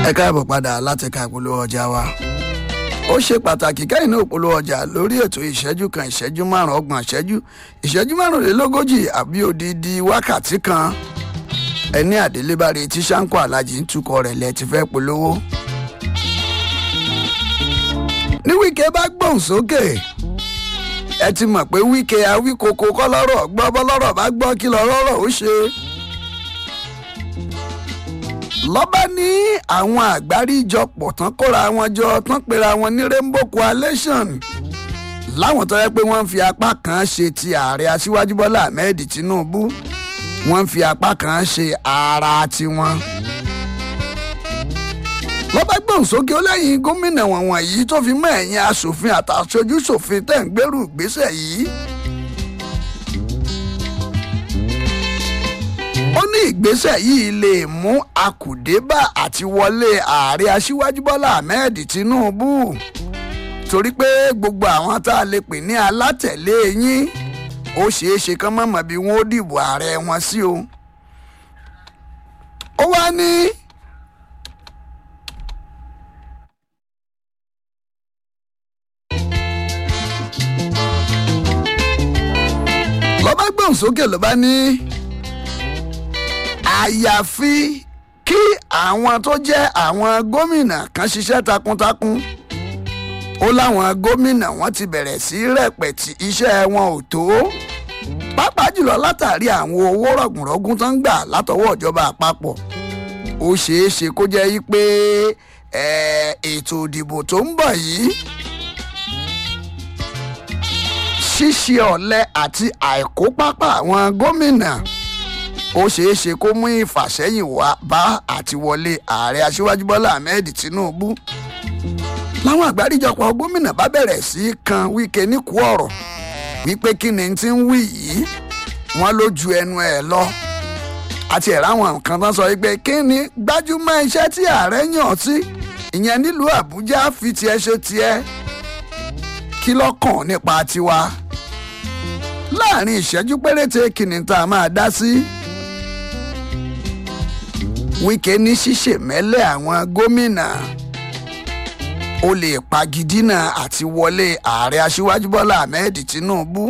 ẹ káàbọ̀ padà láti ka ìpolówó ọjà wa ó ṣe pàtàkì kẹ́yìn náà polówó ọjà lórí ètò ìṣẹ́jú kan ìṣẹ́jú márùn-ún ọgbọ̀n ìṣẹ́jú ìṣẹ́jú márùnlélógójì àbí odidi wákàtí kan ẹni àdélébárí tí sanko alájí ń tukọ̀ rẹ̀ lẹ́ ti fẹ́ polówó. ní wíkẹ́ bá gbóhùn sókè ẹ ti mọ̀ pé wíkẹ́ awíkoko kọ́ lọ́rọ̀ gbọ́ bọ́ lọ́rọ̀ bá gbọ́ kí lọ́rọ̀ ó ṣe lọ́ba ní àwọn àgbáríjọpọ̀ tán kóra wọn jọ tán pera wọn ní rainbow coalition láwọn tó yẹ pé wọ́n ń fi apá kan ṣe ti ààrẹ aṣíwájú bọ́lá ahmed tinubu wọ́n ń fi apá kan ṣe ara tiwọn. lọ́ba gbóhùn sókè ó lẹ́yìn gómìnà wọ̀nwọ̀n yìí tó fi mọ́ ẹ̀yìn asòfin àtàṣojú ṣòfin tẹ̀ ń gbèrú ìgbésẹ̀ yìí. ó ní ìgbésẹ̀ yìí lè mú akùdébà àti wọlé ààrẹ aṣíwájú bọ́lá ahmed tinubu torí pé gbogbo àwọn tá a lè pè ní alátẹ̀lé yín ó ṣeé ṣe kán mọ̀mọ́ bí wọ́n ó dìbò ààrẹ wọn sí o. ó wá ní. lọ́ba gbọ̀n sókè ló bá ní àyàfi kí àwọn tó jẹ́ àwọn gómìnà kan ṣiṣẹ́ takuntakun ó láwọn gómìnà wọn ti bẹ̀rẹ̀ sí rẹ̀pẹ̀tì iṣẹ́ wọn ò tó pàápàá jùlọ látàrí àwọn owó rọ̀gùnrọ̀gùn tó ń gbà látọwọ́ ìjọba àpapọ̀ ó ṣeé ṣe kó jẹ́ yí pé ètò ìdìbò tó ń bọ̀ yìí ṣíṣe ọ̀lẹ àti àìkópápá àwọn gómìnà ó ṣeé ṣe kó mú ìfàsẹ́yìn wá bá àtiwọlé ààrẹ aṣíwájú bọ́lá ahmed tinubu láwọn àgbáríjọpọ̀ gómìnà bá bẹ̀rẹ̀ sí í kan wíkẹ́ níkù ọ̀rọ̀ wípé kí ni ti ń wí yìí wọ́n ló ju ẹnu ẹ̀ lọ àti ẹ̀rọ àwọn nǹkan tán sọ wípé kí ni gbájúmọ́ iṣẹ́ tí ààrẹ yàn sí ìyẹn nílùú àbújá fi tiẹ̀ ṣe tiẹ̀ kí lọ́kàn nípa tiwa láàrin ìṣẹ́jú péréte kìnnì tá a máa dá sí. wíkẹ́ ní ṣíṣe mẹ́lẹ̀ àwọn gómìnà ó lè pagidínà àti wọlé ààrẹ aṣíwájú bọ́lá ahmed tinubu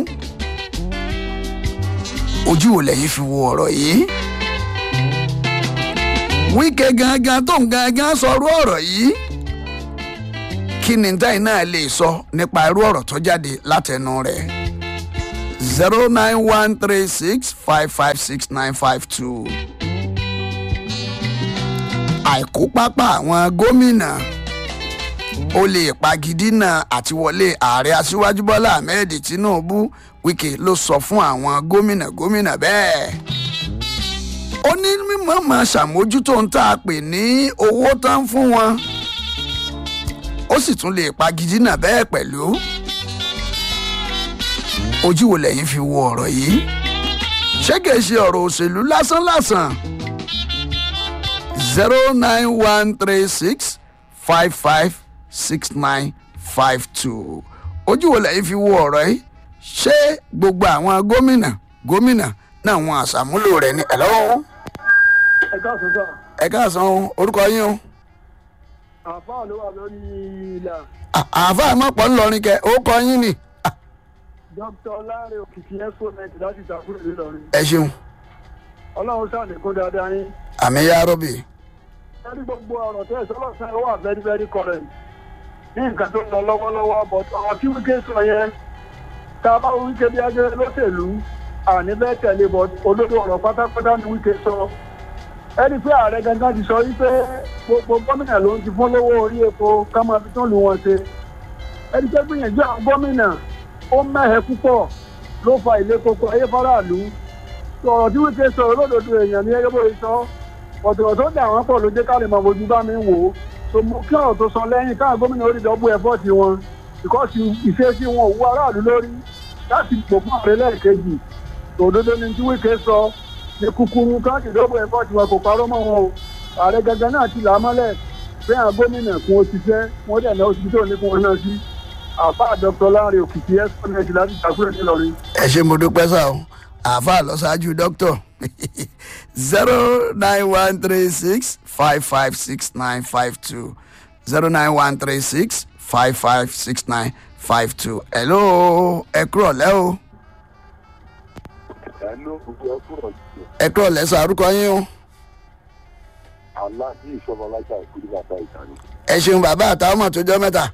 ojú ò lẹ́yìn fi wo ọ̀rọ̀ yìí. wíkẹ́ gangan tó ń gangan sọrú ọ̀rọ̀ yìí kí ni táyì náà lè sọ nípa irú ọ̀rọ̀ tó jáde látẹnu rẹ̀ zero nine one three six five five six nine five two. àìkópápá àwọn gómìnà ó lè pagidínà àti wọlé ààrẹ aṣíwájú bọ́lá ahmed tinubu wike ló sọ fún àwọn gómìnà gómìnà bẹ́ẹ̀. ó ní mímọ́ máa ṣàmójútó ń tà pè ní owó tán fún wọn ó sì tún lè pagidínà bẹ́ẹ̀ pẹ̀lú ojú wo lẹ́yìn fi wo ọ̀rọ̀ yìí ṣé kìí ṣe ọ̀rọ̀ òṣèlú lásánlàsàn zero nine one three six five five six nine five two ojú wo lẹ́yìn fi wo ọ̀rọ̀ yìí ṣé gbogbo àwọn gómìnà gómìnà náà wọn àṣàmúlò rẹ̀ ní ẹ̀ lọ́wọ́. ẹ káàsán sọ. ẹ káàsán orúkọ yín o. àfáà ló wà lórí ilà. àáfàá mọ̀pọ̀ ńlọrin kẹ orúkọ yín ni. dókítà ọlárin òkìkí exponent láti ìtàkùrẹ̀ ńìlọrin. ẹ ṣeun ọlọ́run ṣàlékún dáadáa yín. àmì yá rọ́bì. lórí gbogbo ọ̀rọ̀ tẹ́ ẹ̀ sọ́lọ́sàn wà very very correct. ní nǹkan tó ń lọ lọ́wọ́lọ́wọ́ but ọ̀rọ̀ tí wíkẹ́ sọ yẹn tá a bá wọ wíkẹ́ bí ajẹ́ lọ́sẹ̀lú àní bẹ́ẹ̀ tẹ̀lé but olódò ọ̀rọ̀ pátápátá ni wíkẹ́ sọ. ẹni pé ààrẹ gangan ti sọ wípé gbogbo gómìnà ló ń ti fún lówó orí epo ká máa fi tán lù wọn ṣe. ẹni pé gbìyànjú àwọn gómìnà ó mẹ́hẹ̀ púpọ̀ ló fa ilé koko ayé faraàlú ọ̀rọ̀ tí wíkẹ́ sọ olódodo èèyàn ní ẹgbẹ́ bóyá sọ ọ̀tọ̀rọ̀ tó dà wọ́n pọ̀ ló jẹ́ ká lè mọ ojú bá mi wò ó so mo kí ọ̀rọ̀ tó sọ lẹ́yìn káwọn gómìnà orí ìdọ́gbò ẹ̀fọ́ ti wọn ìkọ́sí ìṣesí wọn òwú aráàlú lórí láti pò fún ààrẹ lẹ́ẹ̀kejì òdodo ni tí wíkẹ́ sọ ní kúkúrú káàkiri ìdọ́gbò ẹ̀fọ́ ti wọn kò parọ́ mọ́ wọn o ààrẹ gangan náà ti là á mọ́lẹ̀ bẹ́ẹ̀ àwọn gómìnà kún òṣìṣẹ́ wọ́n dẹ̀ náà òṣìṣẹ́ òní kún wọn náà sí àfáà dr láàrin òkìkí ẹ́sọ́nẹ́tì láti ìtàkùrẹ̀ nílọrin. ẹ ṣe mo dúpẹ́ sá o àáfàá lọ ṣáájú dókítà zero nine one three six five five six nine five two zero nine one three six five five six nine five two. hello ẹ kúrọ̀ lẹ́ o Hello, gbogbo ẹ kúrò sí ẹ kúrọ̀ lẹ́ sọ àrúkọ yín o. àlá ní ìṣọba lájà ìkúrú bàbá ìtàní. ẹ ṣeun bàbá àtàwọn ọmọ tó jọ mẹ́ta.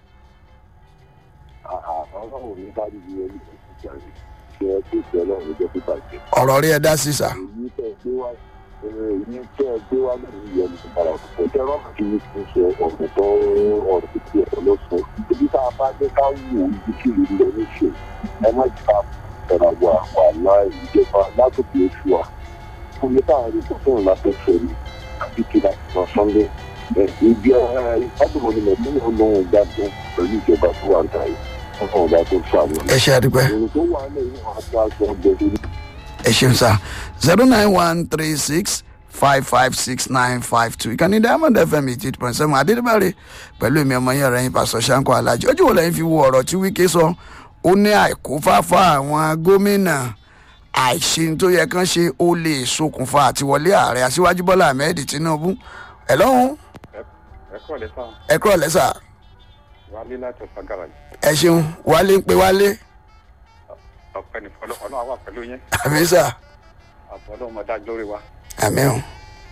Ọlọ́run ní bá dìbò ẹni tó ti jáde. Ṣé ẹ tó ṣe ọlọ́run jẹ́ pípa jẹ? ọ̀rọ̀ rí ẹ dá sí sà. Èyí tẹ́ ẹ gbé wá èyí tẹ́ ẹ gbé wá lẹ́nu ìyẹn ní ìpara òkùnkùn. Tẹ́ rọ́ọ̀mù kí ni kí n sọ ọ̀rọ̀ tó ọ̀rọ̀ tó ti ẹ̀rọ lọ́sọ̀. Ibi tá a bá dé ká wù ú ibi kí ìlú lọ ní ṣe. Ẹ má jẹ́ ká ẹ̀rọ àwọn àwọn àlá ìjọba látòkè oṣù wa. Fún mi táwọn ẹni tó fún ìlàtọ̀fẹ́ mi àbí kí láti sọ Sunday. Ibi ìfádùnmọ̀ ni mẹ̀mí olóhùn gbádùn pẹ̀lú ìjọba tó wà ń ta yìí. Ọlọ́run bá tó ṣàmì. ẹ ṣe àdúpẹ́. Èrò tó wà lẹ́yìn àti aṣọ ọgbẹ́ ẹ ṣeun sá zero nine one three six five five six nine five two ìkànnì diamond fm eighty eight point seven adédèbàrè pẹ̀lú èmi ọmọ yẹn rẹ̀ yín pàṣọ ṣáńkó alájí ojú wo lẹ́yìn fi wo ọ̀rọ̀ tí wíkẹ́ sọ ó ní àìkú fáfá àwọn gómìnà àìṣe tó yẹ kán ṣe ó lè ṣokùnfà àtiwọlé ààrẹ aṣíwájú bọ́lá ahmed tinubu ẹ̀ lọ́hùn ẹ kọ́ lẹ fáwọn ẹ kúrọ̀ lẹ́sà wálé láti ọ̀sán gàràjì ẹ ṣeun wálé ń pe wálé ọ̀pẹ ní fọlọ́ ọlọ́run wà pẹ̀lú yín àmì sà àbọ̀ ọlọ́run máa dájú lórí wa. àmì o.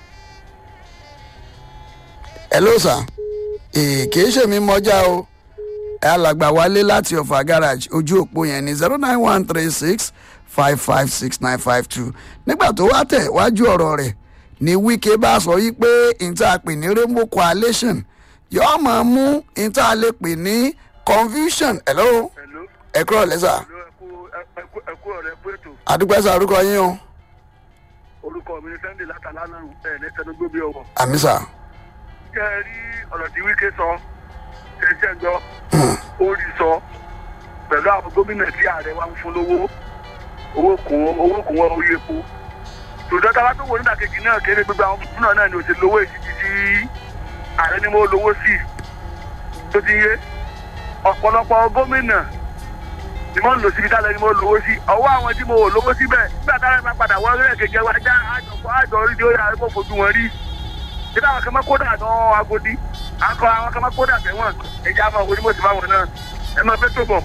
ẹ ló sà èè kì í ṣèmi mọjá o ẹ alàgbà wálé láti ọ̀fà garage ojú òpó yẹn ní zero nine one three six five five six nine five two nígbà tó wá tẹ̀ wájú ọ̀rọ̀ rẹ̀ ní wíkẹ́ bá sọ yí pé ìta pè ní rainbow coalition yóò máa mú ìta lè pè ní confusion hello Hello. ẹ kúrò lẹ́sà Hello, ẹ kú- ẹ kú- ẹ kú ọ̀rẹ́ pé ètò àdúgbẹ́sà orúkọ yín o orúkọ mi ní Sunday látàlá náà ẹ̀ ní tẹnugbó bí ọwọ́. àmì sà kẹ́ ẹ rí ọ̀rọ̀ tí wíkẹ́ sọ ṣẹ̀ṣẹ̀ gbọ́ ó rí sọ pẹ̀lú àwọn gómìnà tí ààrẹ wa ń fún lówó owó kún owó kún wọn orí epo tòótọ́ tá a bá tó wò nígbà kejì náà kéré gbogbo àwọn gómìnà náà ni ò ti lówó ìdíjì tí ààrẹ ni mo lówó sí tó ti yé ọ̀pọ̀lọpọ̀ gómìnà ni mo ń lò síbi tálẹ̀ ni mo lówó sí ọwọ́ àwọn tí mo ò lówó síbẹ̀ nígbà táwọn bá padà wọ́n rẹ̀ kejì wa já àjọpọ̀ àjọ orí ni ó yà kó fojú wọn rí ṣé táwọn kan máa kó dà tán agodi akọ àwọn kan máa kó dà tẹ̀wọ̀n ẹ̀jẹ̀ àmọ́ òwò ni mo sì bá wọn náà ẹ máa fẹ́ tó bọ̀.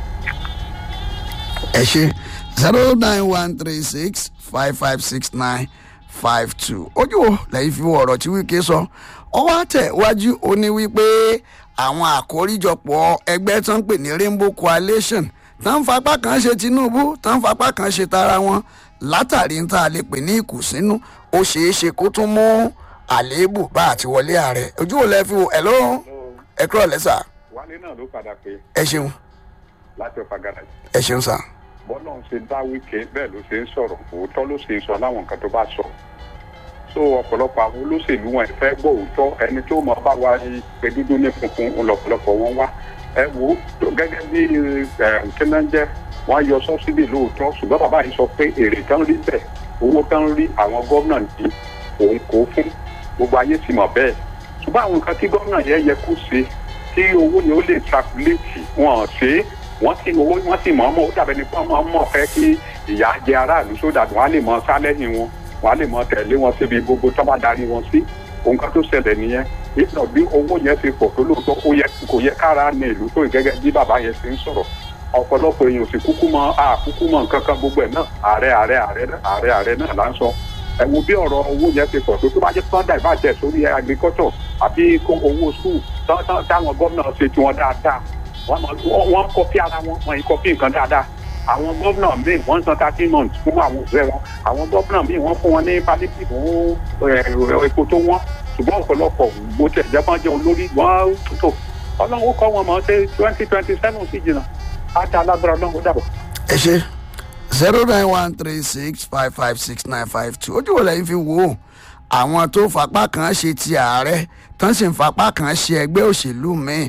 ẹ ṣe zero nine one three six five five six nine five two ojú wo lẹ́yìn fi wo ọ̀rọ̀ tí wíkẹ́ sọ ọwọ́ àtẹ̀wájú ó ní wípé àwọn àkóríjọpọ̀ ẹgbẹ́ tó ń pè ní rainbow coalition tó ń fapá kan ṣe tinubu tó ń fapá kan ṣe tara wọn látàrí ń tá a lè pè ní ìkùnsínú ó ṣeé ṣe kó tún mú àléébù bá àti wọlé ààrẹ ojú wo lẹ́ fi wo ẹ̀ ló ẹ kúrọ̀ lẹ́sà wálé náà ló padà pé ẹ ṣeun láti ọ̀fà gàràjì ẹ ṣeun sà bọ́lá ń ṣe dá wíkẹ́ bẹ́ẹ̀ ló ṣe ń sọ̀rọ̀ òótọ́ ló ṣe ń sọ láwọn nǹkan tó bá sọ so ọ̀pọ̀lọpọ̀ àwọn olóṣèlú wọn ẹ̀ fẹ́ gbọ́ òótọ́ ẹni tó mọ̀ bá wa pé dúdú ní funfun lọ̀pọ̀lọpọ̀ wọn wá ẹ wò ó gẹ́gẹ́ bí kínájẹ́ wọ́n yọ sọ́sídì lóòótọ́ ṣùgbọ́n bàbá yìí sọ pé èrè tán rí bẹ́ẹ̀ owó tán rí àwọn gómìnà ní òun kò fún gbogbo ayé ti mọ̀ bẹ́ẹ̀ ṣùgbọ́n àwọn nǹkan tí gómìnà yẹn yẹ kó ṣe tí owó ni ó lè trakuléètì wọn ṣe é wọ́n sì owó wọ́n sì mọ̀ ọmọ ó dàbẹ̀ ní pé ọmọ ọmọ fẹ́ kí ìyá jẹ aráàlú sódà wọ́n á lè mọ sálẹ́yìn wọn wọ́n á lè mọ tẹ̀lé wọn síbi gbogbo tó bá darí wọn sí nǹkan tó ṣẹlẹ̀ nìyẹn ìtàn bí owó yẹn ti pọ̀ tó lóòótọ́ ó yẹ kò yẹ kára ní ìlú tó gẹ́gẹ́ bí bàbá yẹn ti ń sọ̀rọ̀ ọ̀pọ̀lọpọ̀ èèyàn sì kúkú mọ àkúkú mọ nǹkan kan gbogbo ẹ̀ náà ààrẹ ààrẹ ààrẹ ààrẹ ààrẹ náà là ń sọ ẹ wo bí ọ̀rọ̀ owó yẹn ti pọ̀ tó tó bá jẹ́ sunday ìbàjẹ́ sórí agriculture àbí kó owó school táwọn gómìnà ṣe tiwọn dáadáa wọ́n kọfí ara wọn wọ́n yìí kọfí nǹkan dáadáa àwọn gómìnà míì wọ́n ń san thirteen months fún àwọn òṣèré wọn àwọn gómìnà míì wọ́n fún wọn ní palliative fún epo tó wọ́n ṣùgbọ́n ọ̀pọ̀lọpọ̀ bó tẹ̀ jẹ́ fọ́n jẹ́ olórí wọ́n tó ọlọ́run kọ́ wọn mọ̀ ṣe twenty twenty seven sí jìnnà á dá alágbára ọlọ́run ó dàbọ̀. ẹ ṣe zero nine one three six five five six nine five two ojú wo lẹ́yìn fi wò ó àwọn tó fapá kan ṣe ti ààrẹ tán sì ń fapá kan ṣe ẹgbẹ́ òṣèlú míì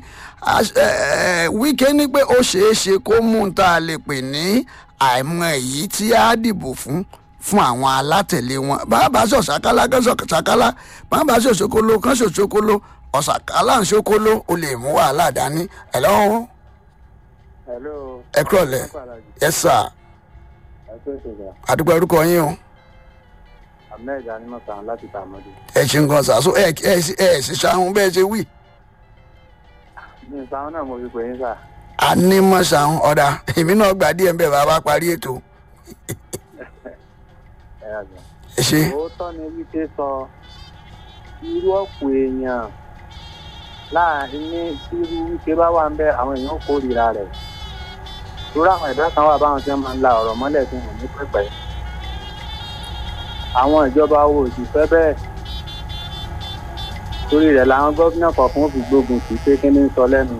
wíkẹ́ ní pé ó ṣeé ṣe kó mú un tá a lè pè ní àìmọ èyí tí a dìbò fún fún àwọn alátẹ̀lé wọn bàbá sọ ṣàkálá kan sọ ṣàkálá bàbá sọ ṣokolo kan sọ ṣokolo ọ̀ṣàkálá ń ṣokolo ó lè mú wàhálà dání ẹ̀ lọ́wọ́ hello ẹ kúrọ̀ lẹ̀ ẹ sà ẹ ẹ̀kọ́ ìṣèjọba àdúgbò orúkọ yín o ahmed animọ̀sán láti tàmọ́dé. ẹ ṣe nǹkan ṣàṣọ ẹ ẹ ẹ ṣe ṣàhùn bẹ́ẹ̀ ṣe wí ní ìsáwọn náà mo fi pè yín sà. ànímọ̀ ṣàhùn ọ̀dà èmi náà gbà díẹ̀ ń bẹ̀ bá bá parí ètò ẹ àgbà. ẹ ṣe òótọ́ ni wípé sọ irú ọ̀pọ̀ èèyàn láàrin ní irú wípé bá wà ń bẹ àwọn èèyàn kórìíra rẹ̀ torí àwọn ẹ̀dá kan wà báwọn tí wọ́n máa ń la ọ̀rọ̀ mọ́lẹ̀ tí wọ́n ní pẹ́pẹ́ àwọn ìjọba wo sì fẹ́ bẹ́ẹ̀ torí rẹ̀ làwọn gómìnà kọ̀ọ̀kan fi gbógun sí pé kí ni ń sọ lẹ́nu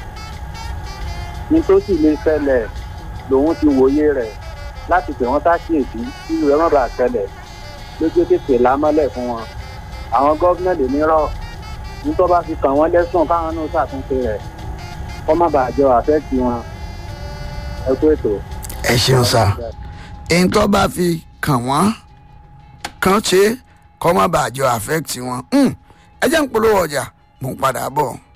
ní tó sì lè ṣẹlẹ̀ lòun ti wòye rẹ̀ láti pè wọ́n sákìyèsí kí irú ẹ̀ má bàa ṣẹlẹ̀ lójú tètè lámọ́lẹ̀ fún wọn àwọn gómìnà lè ní rọ ní tó bá fi kàn wọ́n lẹ́sùn káwọn náà ṣàtúnṣe rẹ̀ kó má bàa jọ àfẹ́tì wọn ẹ kú ètò. ẹ ṣeun sá èyí tó bá fi kàn wọ́n kàn ṣe kọ́ má bàa jọ affect wọn Hmm, ẹ jẹ́ ń polówó ọjà mò ń padà bọ̀.